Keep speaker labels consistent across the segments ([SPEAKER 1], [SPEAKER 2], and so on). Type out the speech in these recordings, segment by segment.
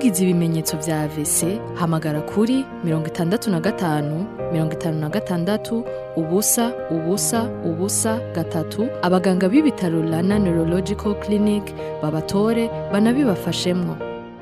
[SPEAKER 1] wagize ibimenyetso vya AVC hamagara kuri mirongo itandatu na gatanu mirongo itanu na gatandatu ubusa ubusa ubusa gatatu abaganga b'ibitaro Rana Neurological Clinic babatore banabibafashemwo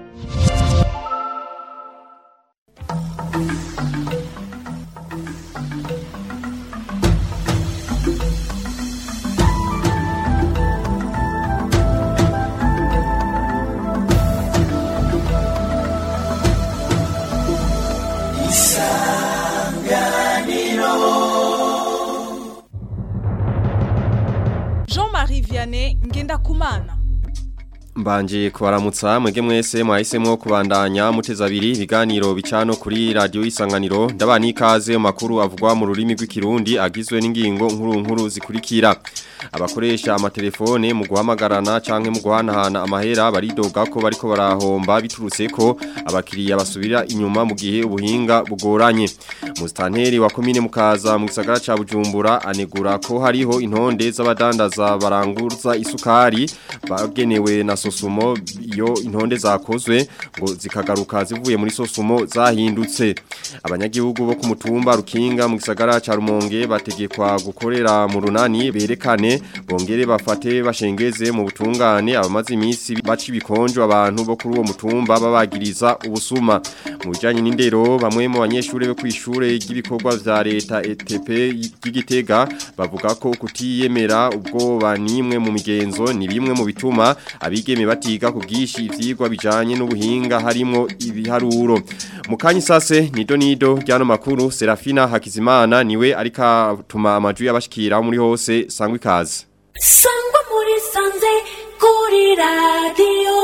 [SPEAKER 2] Jean-Marie Vianney Ngendakumana
[SPEAKER 3] Mbanje kubaramutsa mwege mwese mwahisemo kubandanya muteza abiri ibiganiro bicano kuri radio isanganiro ndabani ikaze mu makuru avugwa mu rurimi rw'ikirundi agizwe n'ingingo nkuru nkuru zikurikira abakoresha amatelefone mu guhamagarana canke mu guhanahana amahera baridoga ko bariko barahomba biturutse ko abakiriya basubira inyuma mu gihe ubuhinga bugoranye mustanteri wa komine mukaza mu gisagara ca Bujumbura anegura ko hariho intonde z'abadandaza baranguza isukari bagenewe na sosumo iyo intonde zakozwe ngo zikagaruka zivuye muri sosumo zahindutse abanyagihugu bo ku mutumba rukinga mu gisagara ca Rumonge bategekwa gukorera mu runani berekane bongere bafate bashengeze mu butungane abamaze iminsi baca ibikonjo abantu bo kuri uwo mutumba babagiriza ubusuma mu bijanye n'indero bamwe mu banyeshure bo kwishure ry'ibikorwa vya leta ETP y'Igitega bavuga ko kutiyemera ubwoba nimwe mu migenzo ni bimwe mu bituma abigeme batiga ku bwishi ivyigwa bijanye n'ubuhinga harimo ibiharuro mu kanyi sase nido nido ryano makuru Serafina Hakizimana niwe arika tuma amaju y'abashikira muri hose sangwa ikaze
[SPEAKER 4] sangwa muri sanze kuri radiyo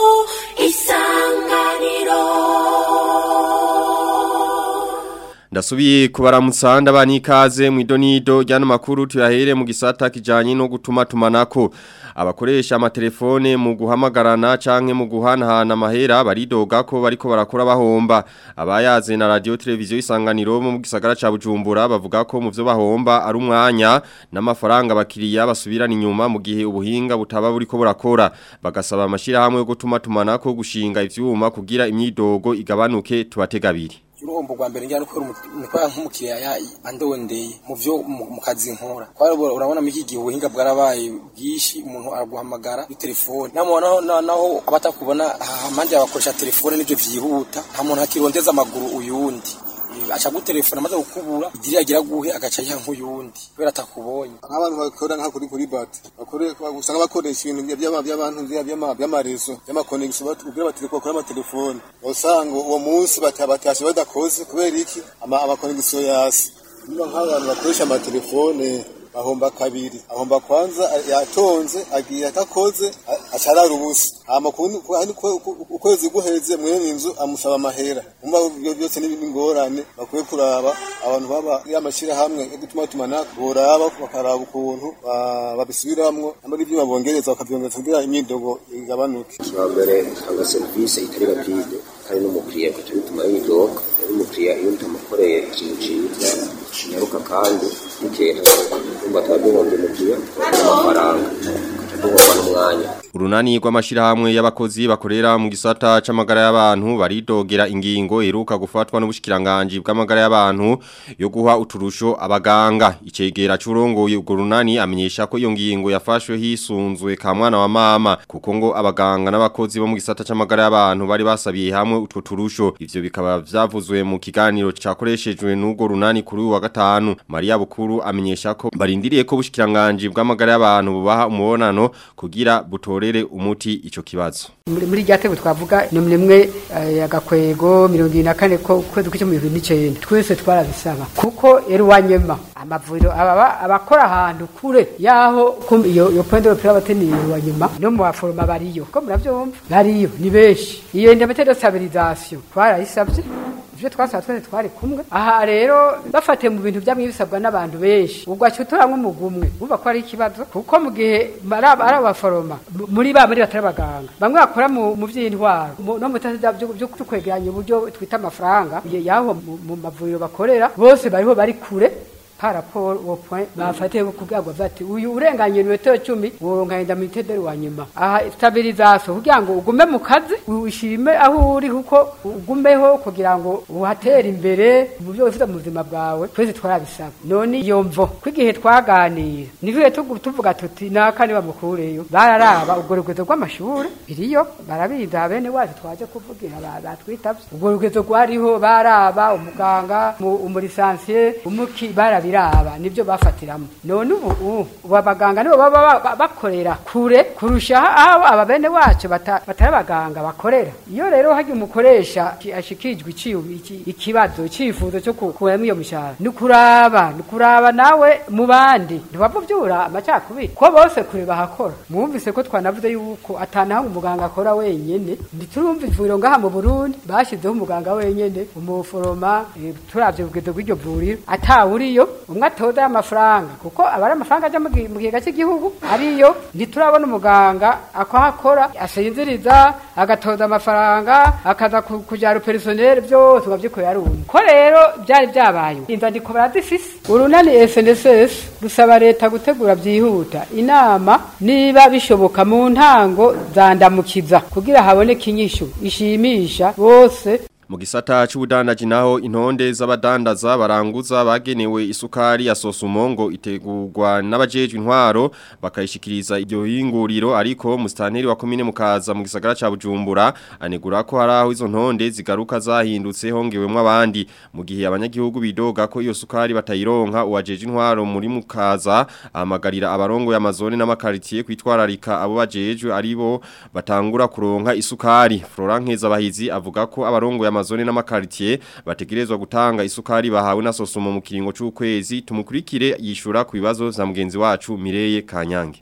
[SPEAKER 4] isanganiro
[SPEAKER 3] Ndasubiye kubaramutsa ndabani ikaze mu idonido ryano makuru tuyahere mu gisata kijanye no gutuma tumanako abakoresha amatelefone mu guhamagarana canke mu guhanahana amahera baridoga ko bariko barakora bahomba abayaze na radio televiziyo isanganiro mu gisagara ca Bujumbura bavuga ko mu vyo bahomba ari umwanya n'amafaranga bakiriya basubirana inyuma mu gihe ubuhinga butaba buriko burakora bagasaba amashira hamwe yo gutuma tumanako gushinga ivyuma kugira imyidogo igabanuke tubategabiri
[SPEAKER 5] uruhombo rwa mbere njyana ukora umukora nk'umukiriya andondeye mu byo mu kazi nkora kwari urabona muri iki gihe ubuhinga bwarabaye bwinshi umuntu araguhamagara kuri telefone naho naho abatakubona amande yabakoresha telefone nibyo byihuta nta muntu akirondeza amaguru uyundi aca gutelefona amaze gukubura idiri yagira guhe agaca yiha nk'uyundi kubera atakubonye
[SPEAKER 6] nk'abantu bakora nka kuri kuri bati usanga bakoresha ibintu by'abantu by'amarezo by'amakonegisi ubwira batelefone bakora amatelefone usanga uwo munsi batashe badakoze kubera iki amakonegisiyo yasi niba nk'abantu bakoresha amatelefone bahomba kabiri ahomba kwanza yatonze agiye atakoze acarara ubusa hama ukwezi guheze mwene inzu amusaba amahera umva ibyo byose n'ingorane bakwiye kuraba abantu baba y'amashira hamwe yo gutuma tumana boraba bakaraba ukuntu babisubiramwo amara ibyo babongereza bakabyongereza kugira imyidogo igabanuke
[SPEAKER 7] mbere usanga serivisi itari rapide kandi n'umukiriya gaca bituma yidoga umukiriya iyo utamukoreye ikintu cyiza kinyaruka kandi bikera kumva tubaduhomba umukiriya amafaranga tugaca n'umwanya
[SPEAKER 3] Urunani rw'amashirahamwe y'abakozi bakorera mu gisata c'amagara y'abantu baridogera ingingo iruka gufatwa n'ubushikiranganje bw'amagara y'abantu yo guha uturusho abaganga icegera c'urongoye ubwo runani amenyesha ko iyo ngingo yafashwe hisunzwe ka mwana wa mama kuko ngo abaganga n'abakozi bo mu gisata c'amagara y'abantu bari basabiye hamwe utwo turusho ivyo bikaba vyavuzwe mu kiganiro cakoreshejwe n'ubwo runani kuri wa gatanu Maria Bukuru amenyesha ko barindiriye ko ubushikiranganje bw'amagara y'abantu bubaha umubonano kugira butore batorere umuti ico kibazo
[SPEAKER 8] muri ryatego twavuga ni mwe agakwego 24 ko kwezi kw'icyo mu 2019 twese twarabisaba kuko eri wanyema amavuriro ababa abakora ahantu kure yaho iyo yo point de priorité ni wanyema no mu baforoma bariyo ko muravyumva bariyo ni beshi iyo indemnité de stabilisation twarayisabye ivyo twasaba twese twari kumwe aha rero bafate mu bintu byamwe bisabwa n'abantu benshi ubwo acutura nk'umugumwe uba ko ari ikibazo kuko mu gihe ari abaforoma muri ba muri batari abaganga bamwe bakora mu vy'intwaro no mu bitasi byo kwegeranya uburyo twita amafaranga yaho mu mavuriro bakorera bose bariho bari kure par rapport au point bafatiye ku bwabo bati uyu urenganye metero 10 woronka inda mitedero wa nyuma aha stabilisation kugira ngo ugume mu kazi ushime aho uri kuko ugumeho kugira ngo uhatere imbere mu byo ufite mu buzima bwawe twese twarabisaba none iyo mvo kwigihe twaganira nivuye tuvuga tuti nakane bamukureyo bararaba ubwo rugezo rw'amashuri biriyo barabiza bene wacu twaje kuvugira batwitavye ubwo rugezo rwariho baraba umuganga umurisansiye umuki barabiraba nibyo bafatiramo none ubu ubu abaganga nibo baba bakorera kure kurusha aho aba bene wacu batari abaganga bakorera iyo rero hagiye umukoresha ashikijwe ikibazo icyifuzo cyo kukuramo iyo mishahara ni kuraba ni kuraba nawe mu bandi ntibavubyura amacakubiri ko bose kure bahakora mwumvise ko twanavuze yuko atanaho umuganga akora wenyene ntiturumva ivuriro ngaha mu Burundi bashizeho umuganga wenyene umuforoma turavye ubwizo bw'iryo vuriro atawuriyo umwe atoza amafaranga kuko abari amafaranga aja mu gihe cy'igihugu ariyo ntiturabona umuganga akahakora asinziriza agatoza amafaranga akaza kujyana personel byose ukabyikorera ari umwe ko rero byari byabaye inzandiko barazifise urunani SNSS rusaba leta gutegura byihuta inama niba bishoboka mu ntango zandamukiza kugira haboneke inyishu ishimisha bose
[SPEAKER 3] mu gisata c'ubudandaji naho intonde z'abadandaza baranguza bagenewe isukari ya sosumongo itegurwa n'abajejwe intwaro bakayishikiriza iryo hinguriro ariko mustanteri wa komine mukaza mu gisagara ca Bujumbura anegura ko hari aho izo ntonde zigaruka zahindutse hongewemwo abandi mu gihe abanyagihugu bidoga ko iyo sukari batayironka uwajeje intwaro muri mukaza amagarira abarongo y'amazone n'amakaritiye kwitwararika abo bajejwe aribo batangura kuronka isukari Florent Nkezabahizi avuga ko abarongo y'amazone n'amakaritiye bategerezwa gutanga isukari bahawe na sosumo mu kiringo c'ukwezi tumukurikire yishura ku bibazo za mugenzi wacu Mireye Kanyange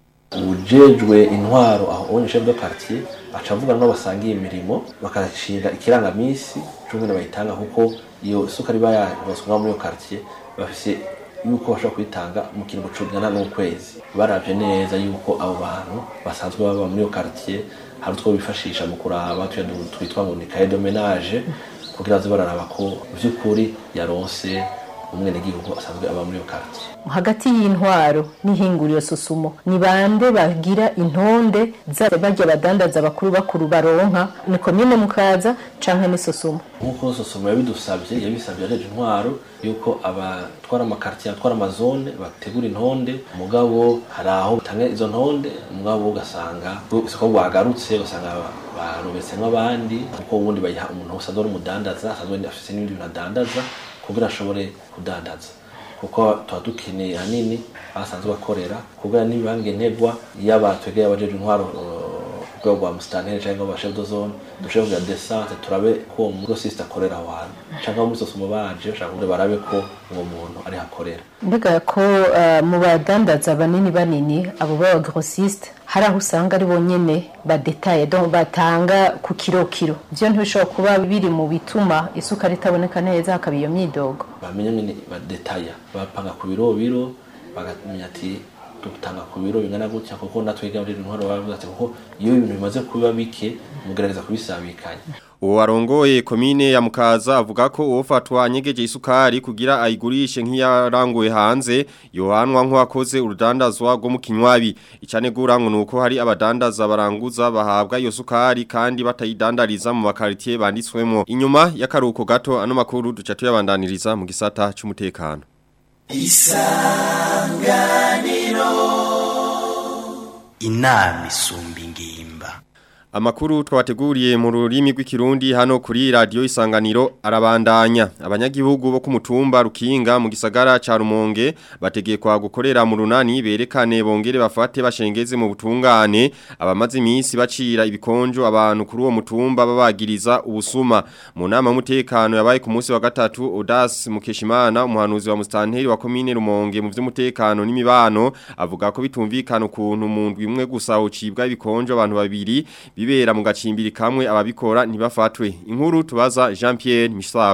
[SPEAKER 9] ujejwe intwaro aho onye chef de quartier acavuga no basangiye imirimo bakashinga ikirangamisi cy'umwe bayitanga kuko iyo sukari bayaroswa muri iyo quartier bafise yuko bashobora kuyitanga mu kiringo c'ugana n'ukwezi baravye neza yuko abo bantu basanzwe baba muri iyo quartier hari utwo bifashisha mu kuraba twitwa ngo ni cahier de ménage kugira ngo bararaba ko by'ukuri yaronse umwenegihugu asanzwe aba muri iyo quartier
[SPEAKER 10] hagati y'intwaro n'ihinguriro susumo ni bande bagira intonde bajya badandaza bakuru bakuru baronka ni komine mukaza canke ni susumo
[SPEAKER 9] nk'uko susumo yabidusabye yabisabye areje intwaro yuko abatwara amakartier atwara amazone bategura intonde mugabo hari aho utanga izo ntonde mugabo ugasanga isoko rwagarutse ugasanga barobetsemwo abandi kuko ubundi bayiha umuntu wese adora umudandaza asanzwe afise n'ibindi bintu adandaza kugira ashobore kudandaza kuko tuba dukeneye hanini ahasanzwe bakorera kugira n'ibibange ntegwa yaba twegeye abajeje intwaro rwego rwa musitanteri cyangwa aba chef de zone dushobora kugira desante turabe ko uwo mugo sisita akorera aho hantu cyangwa muri sosumo baje bashaka kugira barabe ko uwo muntu ari hakorera
[SPEAKER 10] mbega ko mu badandaza banini banini abo baba grossiste hari aho usanga ari bonyene badetaye donc batanga ku kiro kiro byo ntibishobora kuba biri mu bituma isukari itaboneka neza hakaba iyo myidogo
[SPEAKER 9] bamenye nyine badetaya bapanga ku biro biro bagamenya ati dutanga ku biro bingana gutya kuko natwe gaburira intwaro bavuga ati kuko iyo ibintu bimaze kuba bike mugerageza kubisabikanya
[SPEAKER 3] Uwo arongoye komine ya mukaza avuga ko uwofatwa anyegeje isukari kugira ayigurishe nk'iyaranguye hanze yohanwa nk'uwakoze urudandazwa rwo mu kinywabi icanegura ngo nuko hari abadandaza baranguza bahabwa iyo sukari kandi batayidandariza mu makaritiye banditswemo inyuma y'akaruko gato ano makuru duca tuyabandaniriza mu gisata c'umutekano
[SPEAKER 11] isanganiro inama isumba ingimba
[SPEAKER 3] Amakuru twabateguriye mu rurimi rw'ikirundi hano kuri radio isanganiro arabandanya abanyagihugu bo ku mutumba rukinga mu gisagara ca Rumonge bategekwa gukorera mu runani berekane bongere bafate bashengeze mu butungane abamaze iminsi bacira ibikonjo abantu kuri uwo mutumba babagiriza ubusuma mu nama mutekano yabaye ku munsi wa gatatu Odas Mukeshimana umuhanuzi wa mustanteri wa komine Rumonge mu vy'umutekano n'imibano avuga ko bitumvikana ukuntu mu ndwi imwe gusa ucibwa ibikonjo abantu babiri bibera mu gacimbiri kamwe ababikora ntibafatwe inkuru tubaza Jean Pierre Misago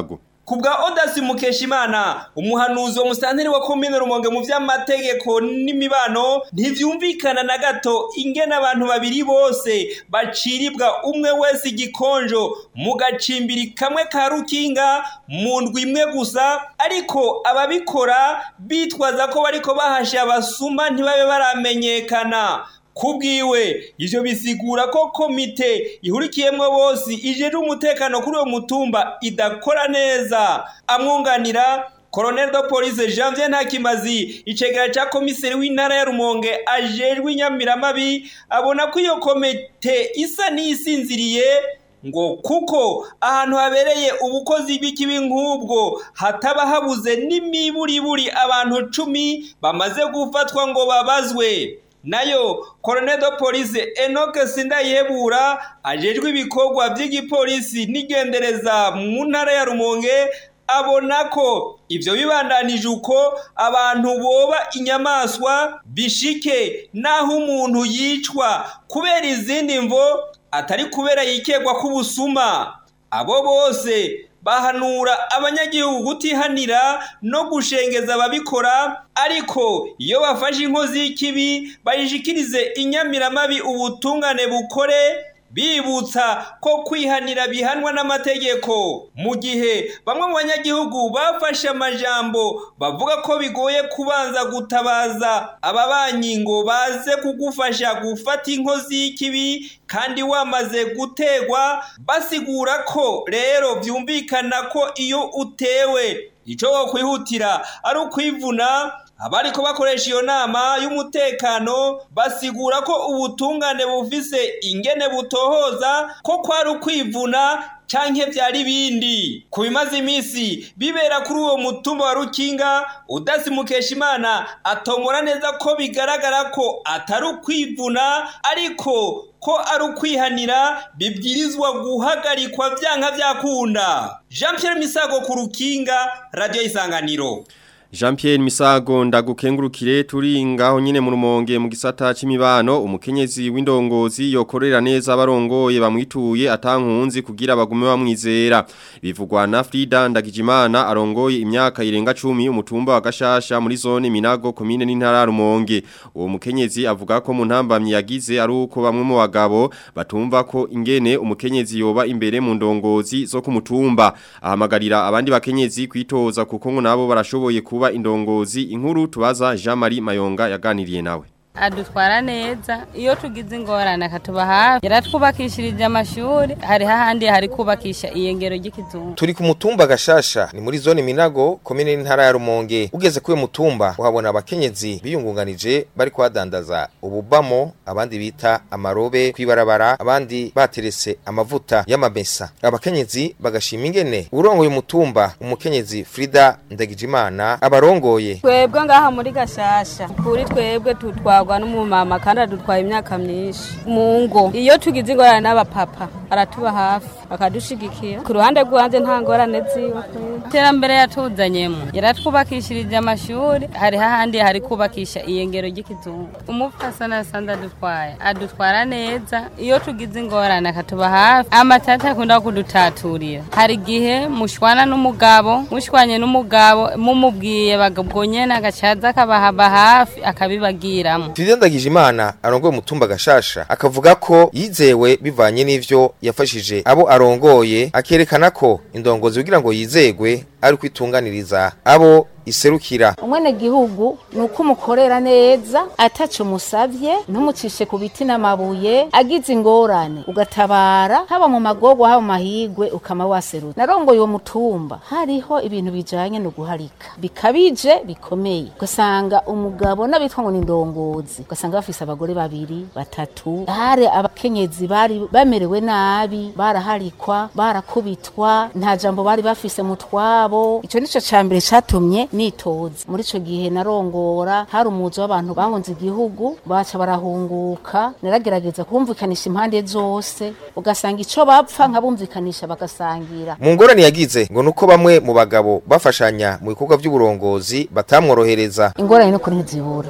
[SPEAKER 12] kubwa Odasi Mukeshimana umuhanuzi wa musanteri wa komine Rumonge mu vy'amategeko n'imibano ntivyumvikana na gato ingene abantu babiri bose baciribwa umwe wese igikonjo mu gacimbiri kamwe ka rukinga mu ndwi imwe gusa ariko ababikora bitwaza ko bariko bahasha abasuma ntibabe baramenyekana kubwiwe ivyo bisigura ko komite ihurikiyemwo bose ijeje umutekano kuri uwo mutumba idakora neza amwunganira Colonel de Police Janvier Ntakimazi icegera ca komiseri w'intara ya Rumonge ajejwe inyamiramabi abona ko iyo komite isa n'isinziriye ngo kuko ahantu habereye ubukozi bw'ikibi nk'ubwo hataba habuze n'imiburiburi abantu cumi bamaze gufatwa ngo babazwe nayo Colonel de Police Enoke Sindayebura ajejwe ibikorwa by'igipolisi n'igendereza mu ntara ya Rumonge abona ko ivyo bibandanije uko abantu boba inyamaswa bishike naho umuntu yicwa kubera izindi mvo atari kubera yikegwa k'ubusuma abo bose bahanura abanyagihugu gutihanira no gushengeza ababikora ariko iyo bafashe inkozi y'ikibi bayishikirize inyamiramabi ubutungane bukore bibutsa ko kwihanira bihanwa n'amategeko mu gihe bamwe mu banyagihugu bafashe amajambo bavuga ko bigoye kubanza gutabaza ababanyi ngo baze kugufasha gufata inkozi y'ikibi kandi wamaze gutegwa basigura ko rero byumvikana ko iyo utewe icyo wokwihutira ari ukwivuna abariko bakoresha iyo nama y'umutekano basigura ko ubutungane bufise ingene butohoza ko kwari ukwivuna canke vyari bindi ku bimaze imisi bibera kuri uwo mutumba wa rukinga udasi mukeshimana atomora neza ko bigaragara ko atari ukwivuna ariko ko ari ukwihanira bibwirizwa guhagarikwa vyanka vyakunda jean pierre misago ku rukinga radio isanganiro
[SPEAKER 3] Jean Pierre Misago ndagukengurukire turi ngaho nyine mu rumonge mu gisata c'imibano umukenyezi w'indongozi yokorera neza abarongoye bamwituye atankunzi kugira bagume bamwizera bivugwa na Frida Ndagijimana arongoye imyaka irenga 10 umutumba wa Gashasha muri zone Minago commune n'intara rumonge uwo mukenyezi avuga ko mu ntambamye yagize ari uko bamwe mu bagabo batumva ko ingene umukenyezi yoba imbere mu ndongozi zo kumutumba ahamagarira abandi bakenyezi kwitoza kuko ngo nabo barashoboye kuba indongozi inkuru tubaza Jean Marie Mayonga yaganiriye nawe
[SPEAKER 13] adutwara neza iyo tugize ingorane akatuba hafi yaratwubakishirije amashuri hari hahandi hari kubakisha iyengero ry'ikizungu
[SPEAKER 14] turi ku mutumba gashasha ni muri zone minago komine n'intara ya rumonge ugeze kuri uyu mutumba uhabona abakenyezi biyungunganije bari kuhadandaza ububamo abandi bita amarobe kwibarabara abandi baterese amavuta y'amamesa abakenyezi bagashima ingene urongoye umutumba umukenyezi Frida Ndagijimana abarongoye
[SPEAKER 13] twebwe ngaha muri gashasha kuri twebwe tutwa atwarwa n'umumama kandi adutwaye imyaka myinshi mu ngo iyo tugize ingorane n'abapapa aratuba hafi akadushigikira ku ruhande rwanje nta ngorane ziwe iterambere yatuzanyemo yaratwubakishirije amashuri hari hahandi hari kubakisha iyengero ry'ikizungu umupfasana asanzwe adutwaye adutwara neza iyo tugize ingorane akatuba hafi amatata akunda kudutaturira hari igihe mushwana n'umugabo mushwanye n'umugabo mumubwiye bagabwo nyene agacaza akabahaba hafi akabibagiramo
[SPEAKER 14] Frida Ndagijimana arongoye umutumba gashasha akavuga ko yizewe bivanye n'ivyo yafashije abo arongoye akerekana ko indongozi kugira ngo yizegwe ari kwitunganiriza abo iserukira
[SPEAKER 15] umwene gihugu nuko umukorera neza ataco musavye ntumucishe ku biti n'amabuye agize ingorane ugatabara haba mu magorwa haba mu mahigwe ukama waseruka narongoye uwo mutumba hariho ibintu bijanye no guharika bikabije bikomeye ugasanga umugabo n'abitwa ngo ni indongozi ugasanga bafise abagore babiri batatu hari abakenyezi bari bamerewe nabi baraharikwa barakubitwa nta jambo bari bafise mu twabo ico nico cambere catumye nitoza muri ico gihe narongora hari umuzi w'abantu bahunze igihugu baca barahunguka naragerageza kumvikanisha impande zose ugasanga ico bapfa nkabumvikanisha bagasangira
[SPEAKER 14] mu ngorane yagize ngo nuko bamwe mu bagabo bafashanya mu bikorwa by'uburongozi batamworohereza
[SPEAKER 15] ingorane no kuri ntizibura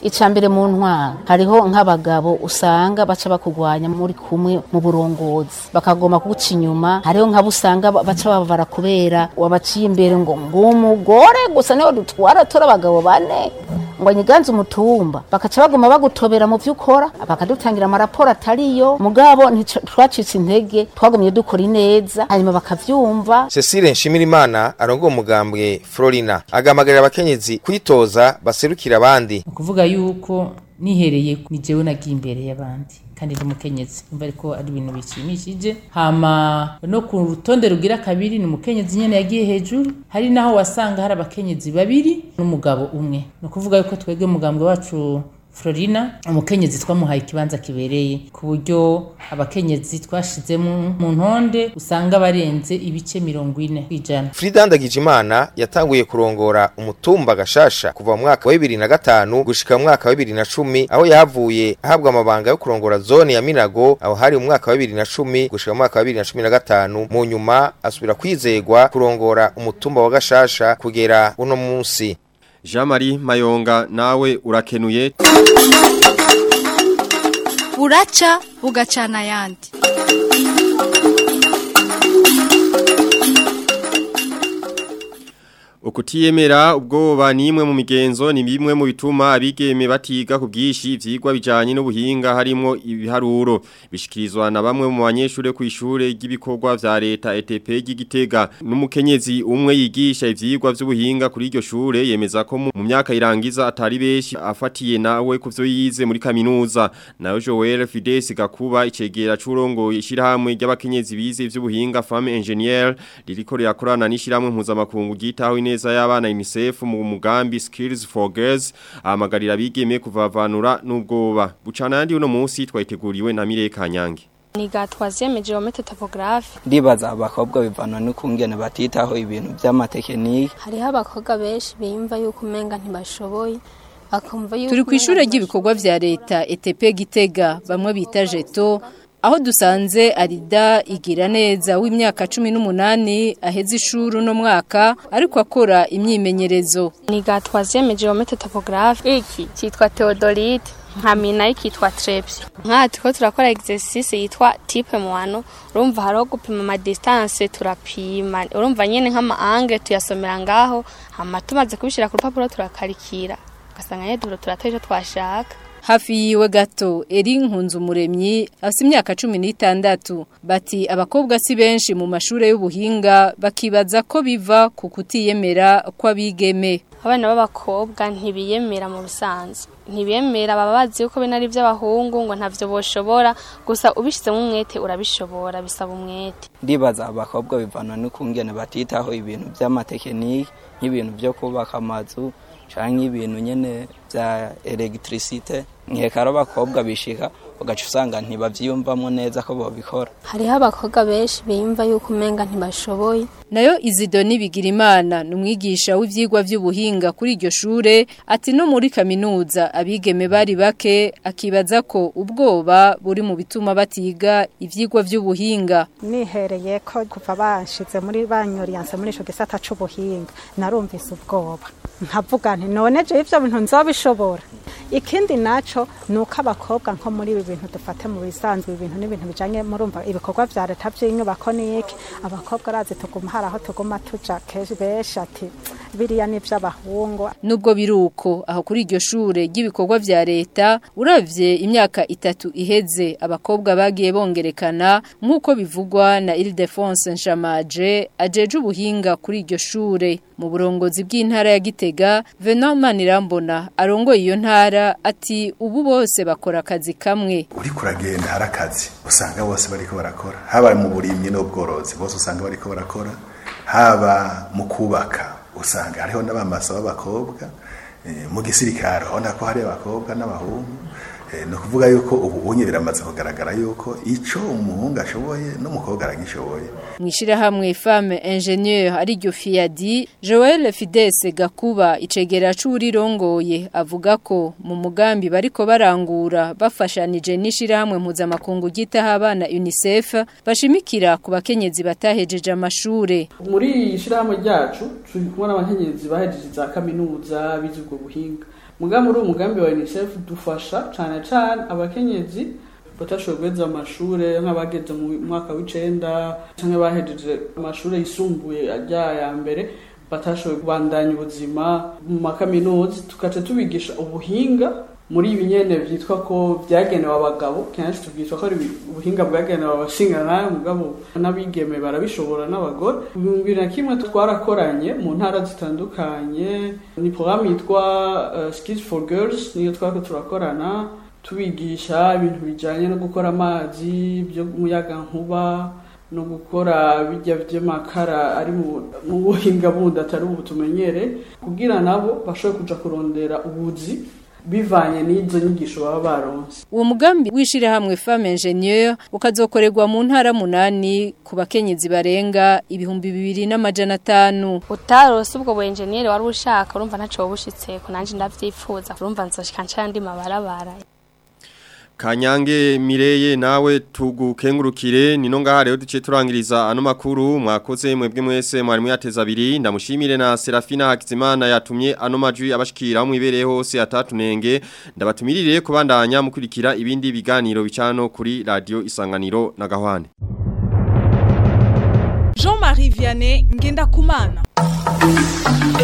[SPEAKER 15] ica mbere mu ntwaro hariho nk'abagabo usanga baca bakugwanya muri kumwe mu burongozi bakagoma kuguca inyuma hariho nk'abo usanga ba- baca babavara kubera wabaciye imbere ngo ngumugore gusa niho dutwara tora abagabo bane ngo nyiganze umutumba bakaca baguma bagutobera mu vyo ukora bakadutangira amaraporo atariyo mugabo ntico- twacitse intege twagumye dukora ineza hanyuma bakavyumva
[SPEAKER 14] Cecile Nshimirimana arongoye umugambwe Florina agamagarira abakenyezi kwitoza baserukira abandi
[SPEAKER 16] kuvuga yuko nihereye ni jewe nagiye imbere y'abandi kandi ndi umukenyezi umva ariko ari ibintu bishimishije hama no ku rutonde rugira kabiri ni umukenyezi nyene yagiye hejuru hari naho wasanga hari abakenyezi babiri n'umugabo umwe ni ukuvuga yuko twebwe umugambwe wacu Florina umukenyezi twamuhaye ikibanza kibereye ku buryo abakenyezi twashizemo mu ntonde usanga barenze ibice mirongo ine kw'ijana
[SPEAKER 14] Frida Ndagijimana yatanguye kurongora umutumba gashasha kuva mu mwaka wa 2005 gushika mu mwaka wa 2010 aho yahavuye ahabwa amabanga yo kurongora zone ya Minago aho hari mu mwaka wa 2010 gushika mu mwaka wa 2015 mu nyuma asubira kwizegwa kurongora umutumba wa gashasha kugera uno munsi
[SPEAKER 3] Jean-Marie Mayonga nawe urakenuye
[SPEAKER 17] buraca bugacana ayandi
[SPEAKER 3] Ukutiyemera ubwoba ni imwe mu migenzo ni bimwe mu bituma abigeme batiga ku bwishi ivyigwa bijanye n'ubuhinga harimo ibiharuro bishikirizwa na bamwe mu banyeshure ku ishure ry'ibikorwa vya leta ETP y'Igitega n'umukenyezi umwe yigisha ivyigwa vy'ubuhinga kuri iryo shure yemeza ko mu mu myaka irangiza atari beshi afatiye nawe kuvyo yize muri kaminuza nayo Joel Fides Gakuba icegera c'urongoye ishirahamwe ry'abakenyezi bize ivy'ubuhinga Femme Engineer ririko rirakorana n'ishirahamwe mpuzamakungu ryitaho ineza y'abana UNICEF mu mugambi Skills for Girls ahamagarira abigeme kuvavanura n'ubwoba bucana yandi uno munsi twayiteguriwe na Mire Kanyange
[SPEAKER 18] niga twazieme geometry topography
[SPEAKER 19] ndibaza abakobwa bivana n'ukungene batitaho ibintu by'amatekinike
[SPEAKER 18] hariho abakobwa benshi biyumva yuko umenga ntibashoboye bakumva yuko
[SPEAKER 20] turi ku ishure ry'ibikorwa vya leta ETP Gitega bamwe bita jeto aho dusanze Arida igira neza w'imyaka 18 aheze ishuri no mwaka ariko akora imyimenyerezo
[SPEAKER 18] niga twazieme geometry topography iki cyitwa Theodolite nkamina ikitwa Trepsi nka turiko turakora exercice yitwa type mwano urumva hariho gupima ama distance turapima urumva nyene nk'ama angle tuyasomera ngaho hama tumaze kubishira ku rupapuro turakarikira ugasanga nyene duro turatoye ico twashaka
[SPEAKER 20] hafi yiwe gato eri nkunzu umuremyi afite imyaka cumi n'itandatu bati abakobwa si benshi mu mashuri y'ubuhinga bakibaza ko biva ku kutiyemera kw'abigeme
[SPEAKER 18] abana b'abakobwa ntibiyemera mu busanzwe ntibiyemera baba bazi yuko bino ari iby'abahungu ngo ntavyo boshobora gusa ubishizemo umwete urabishobora bisaba umwete
[SPEAKER 19] ndibaza abakobwa bivana n'ukungene batitaho ibintu by'amatekinike nk'ibintu byo kubaka amazu canke ibintu nyene vya electricité nkeka ari abakobwa bishika ugaca usanga ntibavyiyumvamo neza ko bobikora
[SPEAKER 18] hariho abakobwa benshi biyumva yuko umenga ntibashoboye
[SPEAKER 20] nayo Izidoni Bigirimana ni umwigisha w'ivyigwa vy'ubuhinga kuri iryo shure ati no muri kaminuza abigeme bari bake akibaza ko ubwoba buri mu bituma batiga ivyigwa vy'ubuhinga
[SPEAKER 21] nihereye ko kuva banshize muri banyoriyanse muri ico gisata c'ubuhinga narumvise ubwoba nkavuga nti none je ivyo bintu nzobishobora ikindi naco nuko abakobwa nko muri ibi bintu dufate mu bisanzwe ibintu n'ibintu bijanye murumva ibikorwa vya leta vy'inyubako niki abakobwa arazi tuguma hari aho tuguma tuja kenshi benshi ati biriya ni ivy'abahungu
[SPEAKER 20] nubwo biruko aho kuri iryo shure ry'ibikorwa vya leta uravye imyaka itatu iheze abakobwa bagiye bongerekana nk'uko bivugwa na Ildefonse Nshamaje ajeje ubuhinga kuri iryo shure mu burongozi bw'intara ya Gitega Venant Manirambona arongoye iyo ntara ati ubu bose bakora akazi kamwe
[SPEAKER 22] uri kuragenda hari akazi usanga bose bariko barakora haba mu burimyi n'ubworozi bose usanga bariko barakora haba mu kubaka usanga hariho n'abamasa b'abakobwa mu gisirikare urabona ko hari abakobwa n'abahungu ni ukuvuga yuko ubu unye biramaze kugaragara yuko icyo umuhungu ashoboye n'umukobwa aragishoboye
[SPEAKER 20] mu ishyirahamwe femme ingenieur ariryo fiyadi joel fides gakuba icegera c'urirongoye avuga ko mu mugambi bariko barangura bafashanije n'ishyirahamwe mpuzamakungu ryitaho abana unicef bashimikira ku bakenyezi batahejeje amashure
[SPEAKER 23] muri iyi shyirahamwe ryacu turi kumwe n'abakenyezi bahejeje za kaminuza bize ubwo buhinga
[SPEAKER 1] mugambi uri umugambi wa UNICEF dufasha cyane cyane abakenyezi batashoboye guheza amashure nk'abageze mu mwaka w'icenda cyangwa bahejeje amashure yisumbuye ajya ya mbere batashoboye kubandanya ubuzima mu makaminuza tugaca tubigisha ubuhinga muri ibi nyene vyitwa ko vyagenewe abagabo kenshi tubwitwa ko ari ubuhinga bwagenewe abashingana mugabo n'abigeme barabishobora n'abagore bibiri na kimwe twarakoranye mu ntara zitandukanye ni programme yitwa uh, skills for girls niyo twariko turakorana tubigisha ibintu bijanye no gukora amazi byo muyaga nkuba no gukora bijya vy'amakara ari mu buhinga bundi atari ubu tumenyere kugira nabo bashobore kuja kurondera ubuzi bivanye n'izo nyigisho baba baronse
[SPEAKER 20] uwo mugambi w'ishirahamwe femme ingenieur ukazokorerwa mu ntara munani ku bakenyezi barenga ibihumbi bibiri n'amajana atanu
[SPEAKER 18] utarose ubwo bu engineer wari ushaka urumva ntaco wobushitseko nanje ndavyifuza urumva nzoshika ncandi mabarabara
[SPEAKER 3] Kanyange Mireye nawe tugukengurukire nino ngaha rero duce turangiriza ano makuru mwakoze mwebwe mwese mwari mwateza abiri ndamushimire na Serafina Hakizimana yatumye ano majwi abashikira mu ibereye hose atatunenge ndabatumirire kubandanya mukurikira ibindi biganiro bicano kuri radio Isanganiro na Gahwane
[SPEAKER 2] Jean-Marie Vianney ngenda kumana